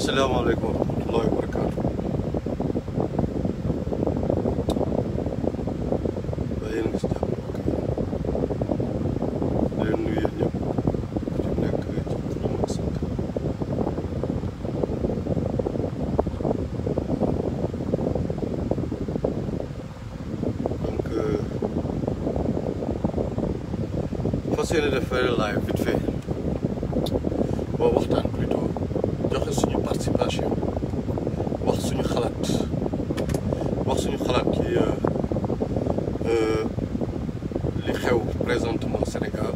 asalaamaaleykum wa rahmatullahi wa barakaatu waaye yéen a ngi si jàmm di leen nuyu yéen ñëpp ku ci nekk ci turam ak sant donc fas yéene def live vite fait boo waxtaan plutôt joxe suñu participation wax suñu xalaat wax suñu xalaat ci li xew présentement Sénégal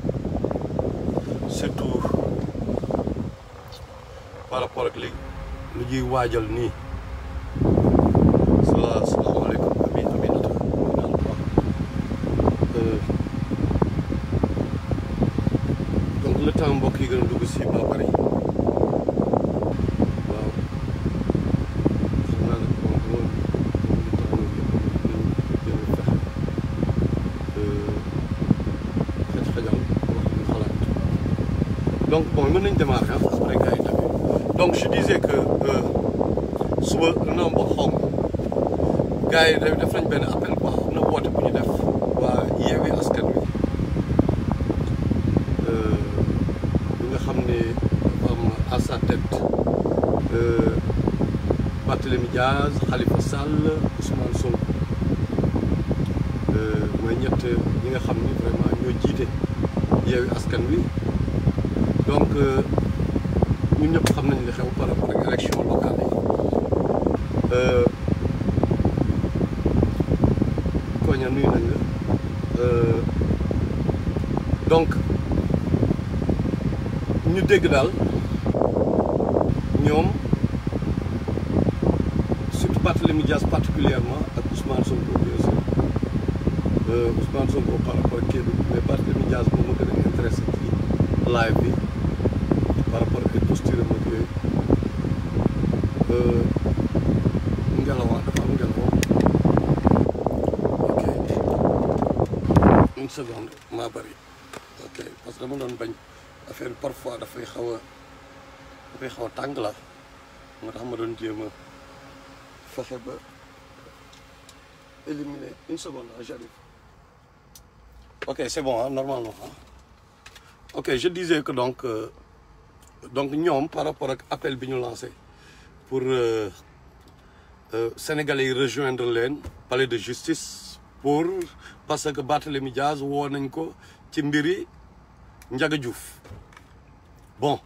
surtout par rapport ak li lu ñuy waajal nii sala salaamaaleykum ami aminata naan baax donc le temps mbokk yi gën a dugg si ba bari waaw xam naa ne moom moom moom lu tax ñu fexe xaj xajal wax ñu xalaat donc bon mën nañ démarrer ah après gars yi tamit donc je disais que suba dina am ba xaw ma gars yi def nañ benn appel quoi am na woote bu ñu def waa Yewwi Askan Wi bi nga xam ne dafa am à sa tête Barthélémy Diaz Khalifa Sall Ousmane Sonko mooy ñett ñi nga xam ni vraiment ñoo jiite Yewwi Askan Wi donc ñun ñëpp xam nañ li xew par rapport ak élection locale yi koña nuyu nañ la donc ñu dégg daal ñoom surtout Barthélémy Dias particulièrement ak Ousmane Sonko bien sûr Ousmane Sonko par rapport ak kii bi mais Barthélémy Dias moom ma gën a intéressé ci live bi par rapport ak posture am ak yooyu ngelawaa dafa am ngelaw ok une seconde maa bëri ok parce que dama doon bañ affaire bi parfois dafay xaw a dafay xaw a tàng la moo tax ma doon jéem a fexe ba éliminer une seconde ah j'arrive ok c'est bon ah normalement ah ok je disais que donc euh, donc ñoom par rapport ak appel bi ñu lancé pour euh, euh, sénégalais yi rejoindre leen palais de justice pour parce que Barthélémy Diaz woo nañ ko ci mbiri Ndiaga Diouf bon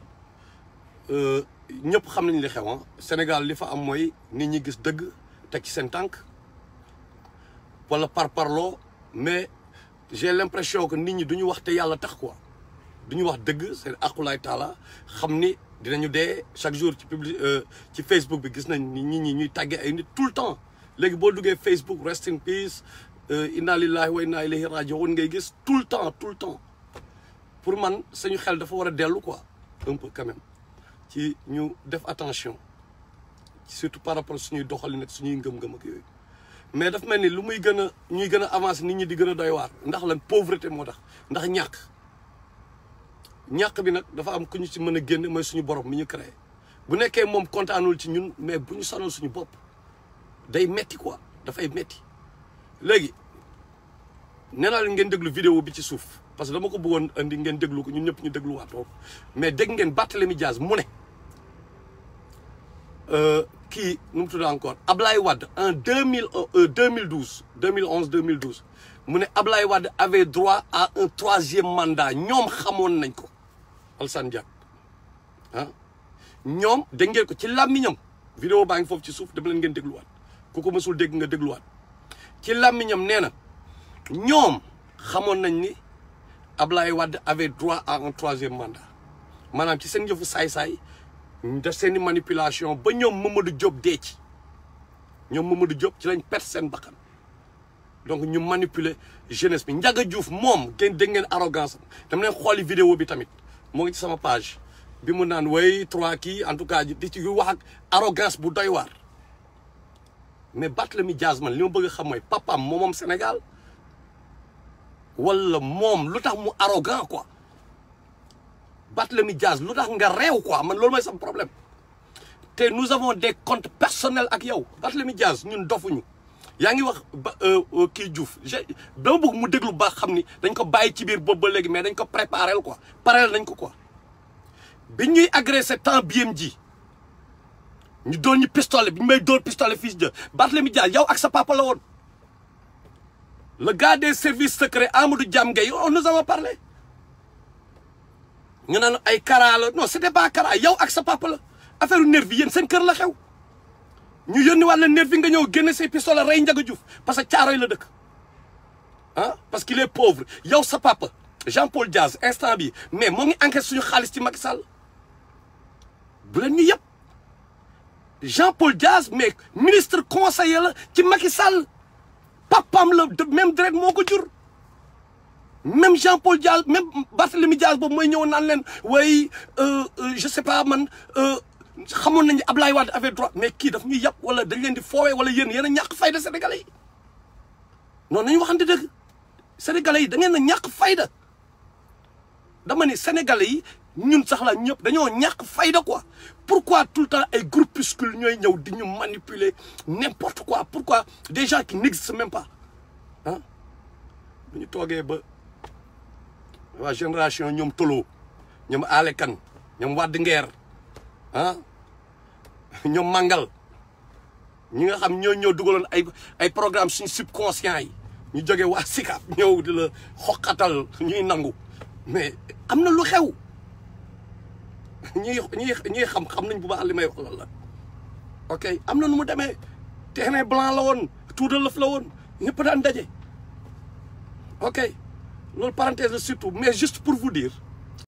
ñëpp xam nañ li xew Sénégal li fa am mooy nit ñi gis dëgg teg ci seen tànk wala par parloo mais j'ai l'impression que nit ñi duñu wax te yàlla tax quoi duñu wax dëgg seen aqulaay taala xam ni dinañu dee chaque jour ci public ci Facebook bi gis nañ ni nit ñi ñuy tàggee ay nit tout le temps léegi boo duggee Facebook rest in peace inna lillahi wa inna ilayhi raji'un ngay gis tout le temps tout le temps pour man suñu xel dafa war a dellu quoi un peu quand même ci ñu def attention surtout par rapport suñuy doxalin ak suñuy ngëm-ngëm ak yooyu mais daf mel ni lu muy gën a ñuy gën a avancer nit ñi di gën a doy waar ndax lan pauvreté moo tax ndax ñàkk ñàkk bi nag dafa am ku ñu ci mën a génne mooy suñu borom mi ñu créé bu nekkee moom kontaanul ci ñun mais bu ñu sonal suñu bopp day metti quoi dafay metti léegi nee naa leen ngeen déglu vidéo bi ci suuf parce que dama ko bëggoon andi ngeen déglu ko ñun ñëpp ñu dégluwaat ko mais dégg ngeen Barthélémy Diaz mu ne kii nu mu tudd encore Ablaye Wade en deux mille deux mille douze deux mille onze deux mille douze mu ne Ablaye Wade avait droit à un troisième mandat ñoom xamoon nañ ko Alassane Diack ah ñoom dégg ngeen ko ci làmmiñam vidéo baa ngi foofu ci suuf dama leen ngeen dégluwaat ku ko mësul dégg nga dégluwaat ci làmmiñam nee na ñoom xamoon nañ ni Ablaye Wade avait droit à un troisième mandat maanaam ci seen yëfu saay-saay def seen i manipulation ba ñoom Mamadou Diop dee ci ñoom Mamadou Diop ci lañ perte seen bakkan donc ñu manipuler jeunesse bi Ndiaga Diouf moom ngeen dégg ngeen arrogance am dama leen xooli vidéo bi tamit moo ngi ci sama page bi mu naan way trois kii en tout cas di ci wax ak arrogance bu doy waar mais Barthélémy Diaz man li ma bëgg a xam mooy papaam moomoom Sénégal wala moom lu tax mu arrogant quoi Barthélémy Diaz lu tax nga réew quoi man loolu mooy sama problème te nous avons des comptes personnels ak yow Barthélémy Dias ñun dofuñu yaa ngi wax ba kii Diouf je dama bëgg mu déglu ba xam ni dañ ko bàyyi ci biir boobu ba léegi mais dañ ko préparé quoi pareel nañ ko quoi bi ñuy agressé temps BMG ñu doon ñu pistolet bi ñu may dóor pistolet fils de Barthélémy Dias yow ak sa papa la woon le gars des services secrets Amadou Diam Gueye on nous avons parlé ñu naan ay kara la non c'était pas kara yow ak sa papa la affaire nervi yéen seen kër la xew ñu yónni wàlla nervi nga ñëw génne say pistolet rey Ndiaga Diouf parce que caaroy la dëkk ah parce qu'il est pauvre yow sa papa Jean-Paul Diaz instant bi mais moo ngi enquête suñu xaalis ci Macky Sall bu leen ñu yëpp Jean-Paul Diaz mais ministre conseiller la ci Macky Sall papam la de même direct moo ko jur même Jean-Paul Diaz même Barthélémy Diaz boobu mooy ñëw naan leen way je sais pas man xamoon nañu Ablaye Wade avait droit mais kii daf ñuy yàpp wala dañ leen di foowee wala yéen yéen a ñàkk fayda sénégalais yi noonu nañu waxante dëgg sénégalais yi da ngeen a ñàkk fayda dama ni sénégalais yi ñun sax la ñëpp dañoo ñàkk fayda quoi pourquoi tout le temps ay groupuscule ñooy ñëw di ñu manipuler n'importe quoi pourquoi des gens qui n'existent même pas ah bu ñu toogee ba waa génération ñoom Tolo ñoom Ale Kane ñoom Wade Nguer ah ñoom Mangal ñi nga xam ñoo ñëw dugaloon ay ay programme suñu subconscient yi ñu jógee waa SICAP ñëw di la xoqatal ñuy nangu mais am na lu xew ñi ñi ñi xam xam nañ bu baax li may wax lan la ok am na nu mu demee terrain blanc la woon tout de lëf la woon ñëpp daan daje ok loolu parenthèse la surtout mais juste pour vous dire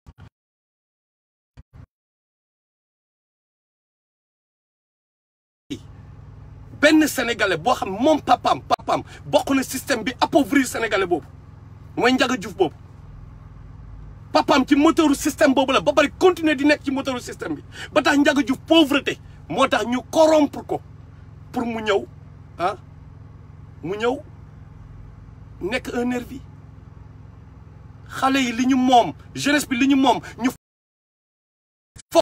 benn sénégalais boo xam moom papam papam bokk na système bi appauvrir sénégalais boobu mooy Ndiaga Diouf boobu papam ci moteuru système boobu la ba bari continuer di nekk ci moteuru système bi ba tax Ndiaga Diouf pauvreté moo tax ñu corrompre ko pour mu ñëw ah mu ñëw nekk un nervi xale yi li ñu moom jeunesse bi li ñu moom ñu fo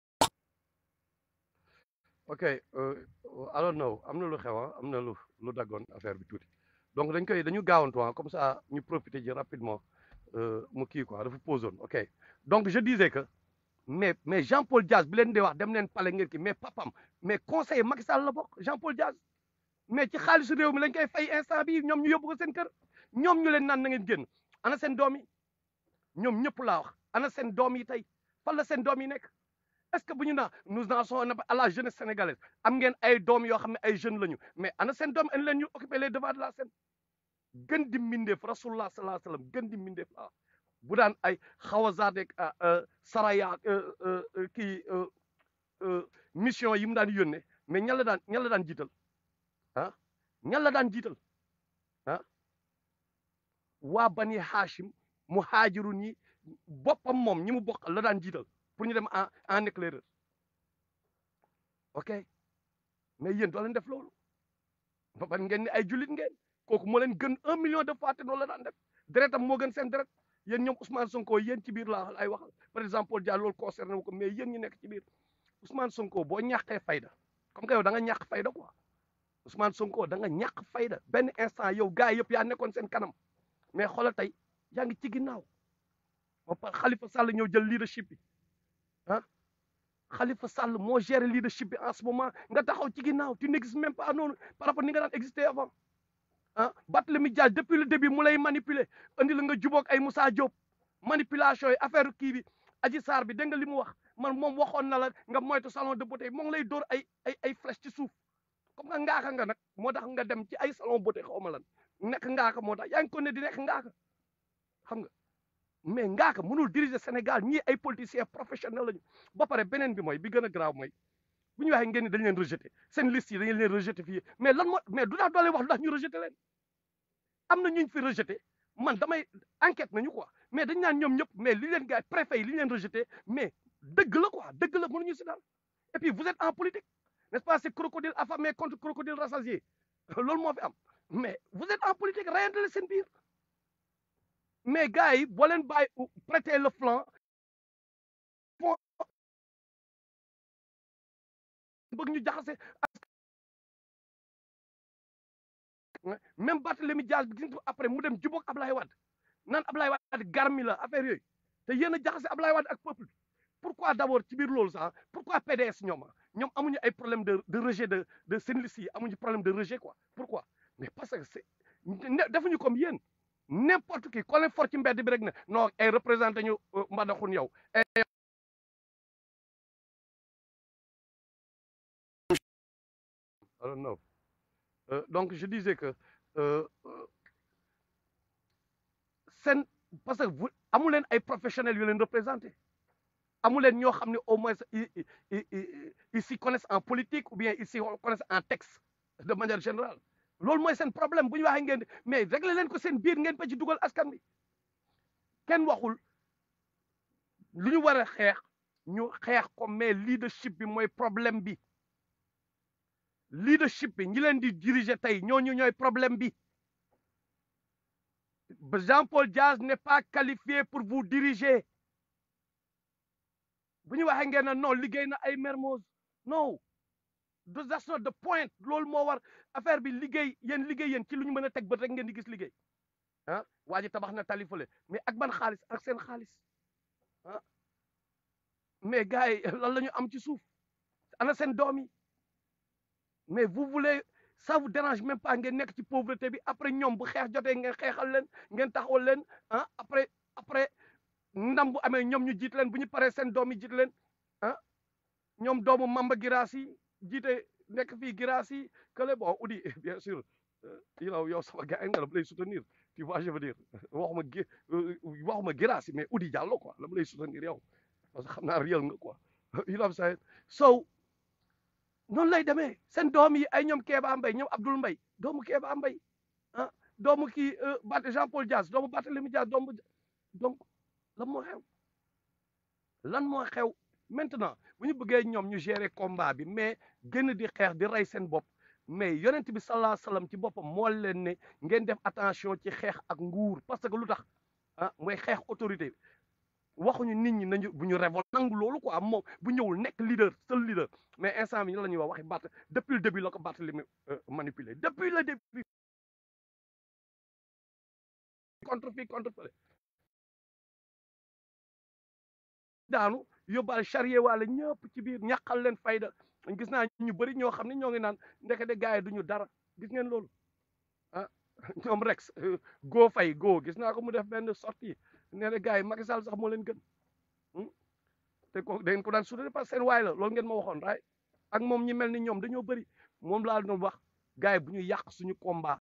ok I don't know am na lu xew am na lu lu daggoon affaire bi tuuti donc dañ koy dañu gaawantu comme ça ñu profiter ji rapidement mu kii quoi dafa posoon ok donc je disais que mais mais Jean-Paul Diaz bi leen di wax dem leen pale ngeen ki mais papam mais conseiller Macky Sall la bokk Jean-Paul Diaz mais ci xaalisu réew mi lañ koy fay instant bi ñoom ñu yóbbu ko seen kër ñoom ñu leen naan na ngeen génn ana seen doom yi ñoom ñëpp laa wax ana seen doom yi tey fan la seen doom yi nekk est-ce que bu ñu naa nous en sommes à la jeunesse sénégalaise am ngeen ay doom yoo xam ne ay jeunes lañu mais ana seen doom en leen ñu occuper les devants de la scène gën di mbindeef rasulullah sallallahu alayhi wasallam gën di mbindeef la bu daan ay xawazaadek saraya kii mission yi mu daan yónnee mais ñan la daan ñan la daan jiital ah ñan la daan jiital ah waa bani hashim mu haajirun yi boppam moom ñi mu bokk la daan jiital pour ñu dem en en éclaireur ok mais yéen doo leen def loolu ba pare ngeen ni ay jullit ngeen kooku moo leen gën un million de fois te noonu la daan def deretam moo gën seen deret yéen ñoom Ousmane Sonko yéen ci biir laa ay waxal par exemple Paul Dia loolu concerné wu ko mais yéen ñi nekk ci biir Ousmane Sonko boo ñàkkee fayda comme que yow da nga ñàkk fayda quoi Ousmane Sonko da nga ñàkk fayda benn instant yow gars yëpp yaa nekkoon seen kanam mais xoolal tey yaa ngi ci ginnaaw ba pare Khalifa Sall ñëw jël leadership bi ah Khalifa Sall moo géré leadership bi en ce moment nga taxaw ci ginnaaw tu n'existes même pas noonu par rapport ni nga daan exister avant ah Barthélémy Dias depuis le début mu lay manipuler andi la nga jubóog ay Moussa Diop manipulation yi affaire kii bi Adji Sarr bi dégg nga li mu wax man moom waxoon na la nga moytu salon de beauté moo ngi lay dóor ay ay ay flèche ci suuf comme nga ngaaka nga nag moo tax nga dem ci ay salon beauté xaw ma lan nekk ngaaka moo tax yaa ngi ko ne di nekk ngaaka xam nga mais ngaaka mënul diriger Sénégal ñii ay politiciens professionnels lañu ba pare beneen bi mooy bi gën a grave mooy bu ñu waxee ngeen ni dañ leen rejeté seen liste yi dañu leen rejeté fii mais lan moo mais du tax doole wax lu tax ñu rejeté leen am na ñu fi rejeté man damay enquête nañu quoi mais dañ naan ñoom ñëpp mais li leen gars préfet yi li leen rejeté mais dëgg la quoi dëgg la mënuñu si daal et puis vous êtes en politique n'est-ce pas c'est crocodile affamé contre crocodile rassasié loolu moo fi am mais vous êtes en politique rayante seen biir mais gars yi boo leen bàyyi prêter le flanc bëgg ñu jaxase même Barthélémy Dias bi gis nga après mu dem jubóog Ablaye Wade naan Ablaye Wade garmi la affaire yooyu te yéen a jaxase Ablaye Wade ak peuple bi pourquoi d'abord ci biir loolu sax pourquoi PDS ñoom ñoom amuñu ay problème de de rejet de de seen liste yi amuñu problème de rejet quoi pourquoi mais parce que c'est defuñu comme yéen n'importe qui ko leen for ci mbedd bi rek ne non ay représenté ñu mbadaxun yow I don't know Euh, donc je disais que euh, euh, seen parce que vous amu leen ay professionnels yu leen représenté amu leen ñoo xam ne au moins ils ils s'y connaissent en politique ou bien ils s'y connaissent en texte de manière générale loolu mooy seen problème bu ñu waxee ngeen mais réglé leen ko seen biir ngeen ba ci dugal askan bi kenn waxul lu ñu war a xeex ñu xeex ko mais leadership bi mooy problème bi leadership bi ñi leen di diriger tey ñooñu ñooy problème bi Jean-Paul Diaz n'est pas qualifié pour vous diriger bu ñu waxee ngeen ne non liggéey na ay Mermoz non that's not the point loolu moo war affaire bi liggéey yéen liggéey yéen ci lu ñu mën a teg bët rek ngeen di gis liggéey ah waa ji tabax na tali fële mais ak ban xaalis ak seen xaalis ah mais gars yi lan la ñu am ci suuf ana seen doom yi mais vous voulez ça vous dérange même pas ngeen nekk ci pauvreté bi après ñoom bu xeex jotee ngeen xeexal leen ngeen taxawal leen ah après après ndam bu amee ñoom ñu jiit leen bu ñu paree seen doom yi jiit leen ah ñoom doomu Mamba Girassi jiite nekk fii Girassi que bon Oudi bien sûr yow yow sama gars nga la mu lay soutenir tu vois je veux dire waxuma gi waxuma Girassi mais Oudi Diallo quoi la mu lay soutenir yow parce que xam naa réel nga quoi you know what I'm saying so noonu lay demee seen doom yi ay ñoom Kéba Mbaye ñoom Abdoul Mbaye doomu Kéba Mbaye ah doomu kii Bat Jean Paul Diaz doomu Barthélémy Diaz doomu donc lan moo xew lan moo xew maintenant bu ñu bëggee ñoom ñu gérer combat bi mais gën di xeex di rey seen bopp mais yonent bi sallallahu alayhi wasallam ci boppam moo leen ne ngeen def attention ci xeex ak nguur parce que lu tax ah mooy xeex autorité waxuñu nit ñi nañu bu ñu révolte nangu loolu quoi moom bu ñëwul nekk leader seul leader mais instant bi ñu la ñuy wax waxi Bart depuis le début la ko Barthélémy manipulé depuis le début contre fii contre fële daanu yóbbaale charrier waale ñëpp ci biir ñàqal leen fayda gis naa ñu bëri ñoo xam ne ñoo ngi naan ndekete gars yi duñu dara gis ngeen loolu ah ñoom Rex goo fay goo gis naa ko mu def benn sortie nee na gars yi Macky Sall sax moo leen gën te ko da ngeen ko daan soutenir parce que seen waay la loolu ngeen ma waxoon raay ak moom ñi mel ni ñoom dañoo bëri moom laa doon wax gars yi bu ñu yàq suñu combat.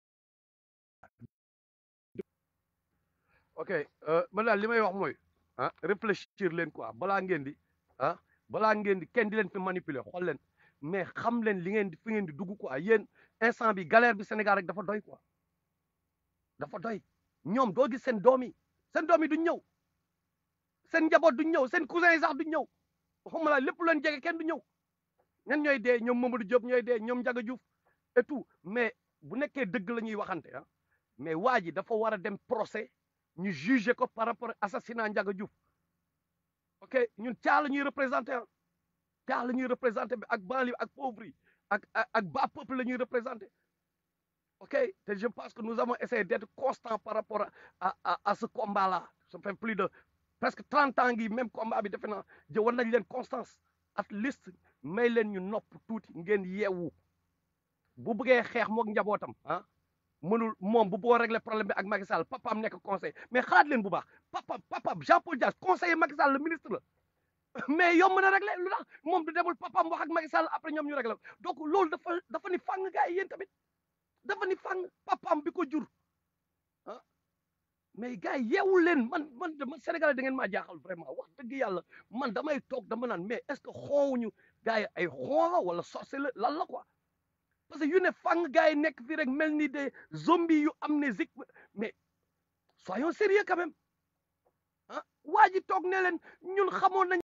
ok man daal li may wax mooy ah réfléchir leen quoi balaa ngeen di ah balaa ngeen di kenn di leen fi manipuler xool leen mais xam leen li ngeen di fi ngeen di dugg quoi yéen instant bi galère bi Sénégal rek dafa doy quoi dafa doy ñoom doo gis seen doom yi seen doom yi duñ ñëw seen njaboot duñ ñëw seen cousin yi sax duñ ñëw waxuma la lépp leen jege kenn du ñëw ñan ñooy dee ñoom Mamadou Diop ñooy dee ñoom Ndiaga Diouf et tout mais bu nekkee dëgg la ñuy waxante ah mais waa ji dafa war a dem procès ñu juger ko par rapport assassinat Ndiaga Diouf ok ñun caa la ñuy représenté ah caa la ñuy représenté bi ak banlieue ak pauvre yi ak ak bas peuple la ñuy représenté ok te je pense que nous avons essayé d'être constant par rapport à à à ce combat là ça fait plus de presque trente ans ngi même combat bi defe naa jë war nañ leen constance at least may leen ñu nopp tuuti ngeen yeewu bu bëggee xeex mook njabootam ah mënul moom bu boo régler problème bi ak Macky Sall papaam nekk conseil mais xalaat leen bu baax papa papa Jean-Paul Dias conseiller Macky Sall le ministre la mais yomb na régler lu tax moom du demul papaam wax ak Macky Sall après ñoom ñu régler donc loolu dafa dafa ni fàng gars yi yéen tamit dafa ni fàng papaam bi ko jur ah mais gars yi yeewul leen man man man Sénégalais da ngeen maa jaaxal vraiment wax dëgg yàlla man damay toog dama naan mais est-ce que xoowuñu gars yi ay xoola wala sorcé la lan la quoi parce que yu ne fang gars yi nekk fii rek mel ni des zombies yu amnésique mais soyons sérieux quand même ah waa ji toog ne leen ñun xamoon nañ